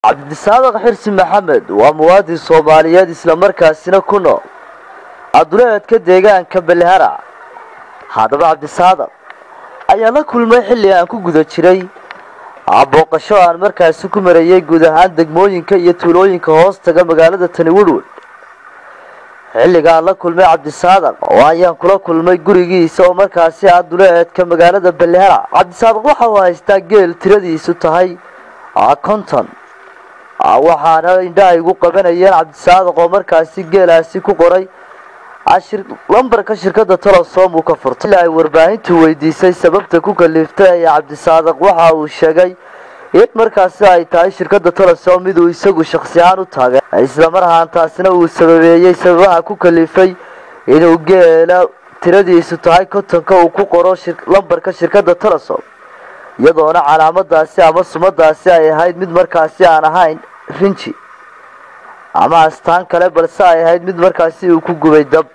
cabdisaadaq xirsi maxamed waa muwaadin soomaaliyeed islamarkaasina ku nool aduleedka deegaanka belhara haddaba cabdisaadaq ayaa la kulmay xilli aan ku guda jiray booqasho aan markaasi ku marayay guud ahaan degmooyinka iyo tuulooyinka hoos taga magaalada tani woodwood xilligaan la kulmay cabdisaadaq oo ayaan kula kulmay gurigiisa oo markaasi ah duleedka magaalada belhara cabdisaadaq waxa uu haystaa geel tiradiisu tahay konton waxaana indhaha igu qabanayeen cabdisaadaq oo markaasi geelaasi ku qoray lambarka shirkada tolosom uu ka furtay ilaa ay warbaahintu weydiisay sababta ku kaliftay ayaa cabdisaadaq waxa uu sheegay in markaasi ay tahay shirkada tolosom miduu isagu shaksi ahaan u taagay islamar ahaantaasina uu sababeeyey sababaha ku kalifay inuu geela tiradiisu tahay kontonka uu ku qoro lambarka shirkada tolosom iyadoona calaamadaasi ama sumadaasi ay ahayd mid markaasi aan ahayn rinji ama astaan kale balse ay ahayd mid markaasi uu ku gubay dab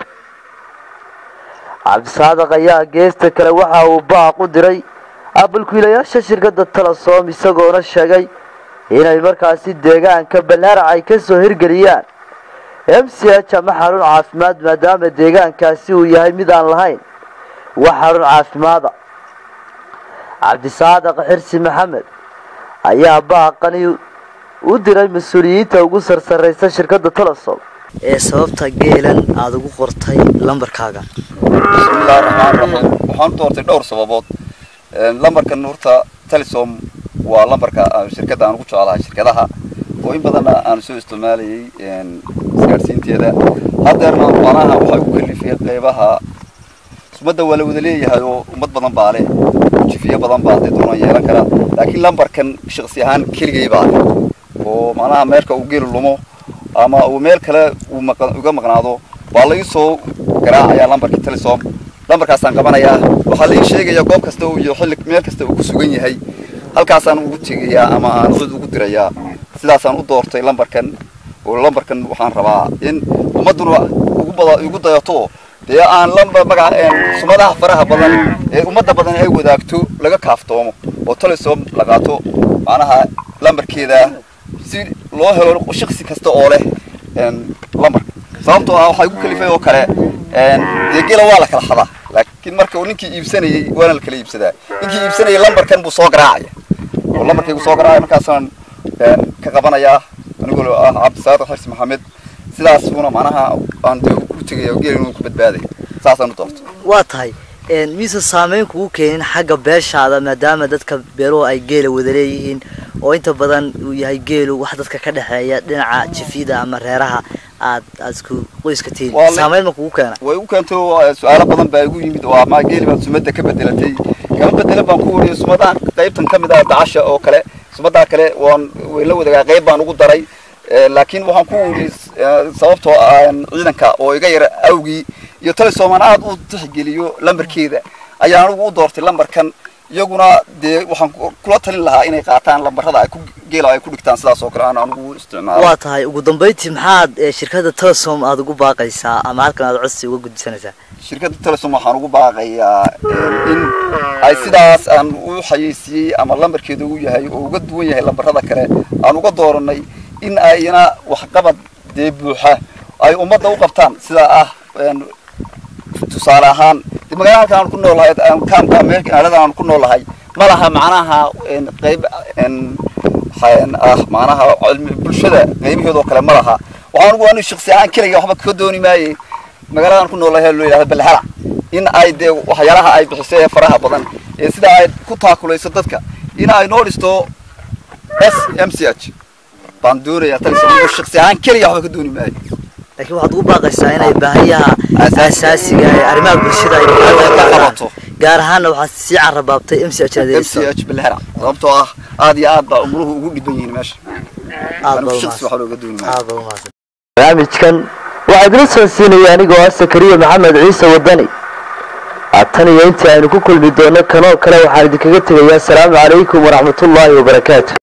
cabdisaadaq ayaa geesta kale waxa uu baaq u diray abalkiilayaasha shirkada talosom isagoona sheegay inay markaasi deegaanka balharac ay kasoo hirgeliyaan m c h ama xarun caafimaad maadaama deegaankaasi uu yahay mid aan lahayn wax xarun caafimaada cabdisaadaq xirsi maxamed ayaa baaqani u diray mas-uuliyiinta ugu sarsaraysa shirkada tolosom ee sababta geelan aada ugu qortay lambarkaaga bismillahi raxmaan raxiim waxaan u doortay dhowr sababood lambarkan horta telesom waa lambarka shirkadda aan ugu jeclahay shirkadaha oo in badanna aan soo isticmaalayay isgaadhsiinteeda haddeerna manaha waxay u kalifay qeybaha sumadda waa la wada leeyahay oo ummad badan baa leh jifiyo badan baa dee doonaan yeelan karaa laakiin lambarkan shaksi ahaan keligay baa leh oo macnaha meerka uu geelu lumo ama uu meel kale uu uga maqnaado waa la ii soo garaacayaa lambarkii telesom lambarkaasaan qabanayaa waxaa la ii sheegayaa goob kasta iyo xilli meel kasta uu ku sugan yahay halkaasaan ugu tegayaa ama aan cid ugu dirayaa sidaasaan u doortay lambarkan oo lambarkan waxaan rabaa in ummadduna ugu bada igu dayato dee aan lambar magaca sumadaha faraha badan ee ummadda badan ay wadaagto laga kaaftoomo oo telesom la qaato macnaha lambarkeeda si loo helo shaksi kasta oo leh lambarka sababtoo ah waxaa igu kalifay oo kale dee gela waa la kala xadaa laakiin marka ninkii iibsanayay waana la kala iibsadaa ninkii iibsanayay lambarkan buu soo garaacaya oo lambarkaygu soo garaacaya markaasaan ka qabanayaa anigoo ah cabdisaadiq xirsi maxamed sidaasuna macnaha aan dee ku tegaya gela inuu ku badbaaday saasaan u doortay waa tahay mise saameyn kugu keenin xagga beeshaada maadaama dadka beeluhu ay geela wada leeyihiin oo inta badan uu yahay geelu wax dadka ka dhexeeya dhinaca jifida ama reeraha aad aad isku qoyska tihiin saameyn ma kugu keena way u keento su-aalo badan baa igu yimid oo ama geeli baad sumadda ka bedelatay kama bedelan baan ku wariyo sumadaha qaybtan ka mid ah dacasha oo kale sumadaa kale waan way la wadagaa qayb baan ugu daray laakiin waxaan ku wari sababtoo ciidanka oo iga yara awgii iyo telesoman aad u tixgeliyo lambarkeeda ayaan anigu u doortay lambarkan iyaguna dee waxaan kula talin lahaa inay qaataan lambarada ay ku geela ay ku dhigtaan sidaas oo kale aan anigu isticmaalo waa tahay ugu dambeyntii maxaad shirkada telesom aada ugu baaqaysaa ama halkan aad codsi uga gudbisanaysaa shirkadda telesom waxaan ugu baaqayaa in ay sidaas aan u xayeysiiyey ama lambarkeeda u yahay oo uga duwan yahay lambarada kale aan uga dooranay in ayna waxqabad dee buuxa ay ummadda u qabtaan sidaa ah tusaale ahaan magaalada halka aan ku noolahay kaamka magaalada aan ku noolahay ma laha macnaha qayb ah macnaha bulshada qaybaheedoo kale ma laha waxaan ugu anu shaksi ahaan keliga waxba ka dooni maaye magaalada aan ku noolahay loo yidhahdo balhara in ay dee waxyaalaha ay bixiso ee faraha badan ee sida ay ku taakulayso dadka in ay noo dhisto s m c h baan doonayaa talis shaksi ahaan keliga waxba ka dooni maayo laakiin waxaad ugu baaqaysaa inay baahiyaha asaasiga ee arrimaha bulshada ay ka qabato gaar ahaanna waxaad sii carabaabtay m c h m c h bilhera sababtoo ah aad iyo aad baa umuruhu ugu dhiban yihiin meesha barnaamijkan waxaa idila soo siinaya anigoo ah sakariya maxamed ciise wadani tan iyo intii aynu ku kulmi doono kanoo kale waxaan idinkaga tegayaa asalaamu calaykum waraxmatullaahi wabarakaatu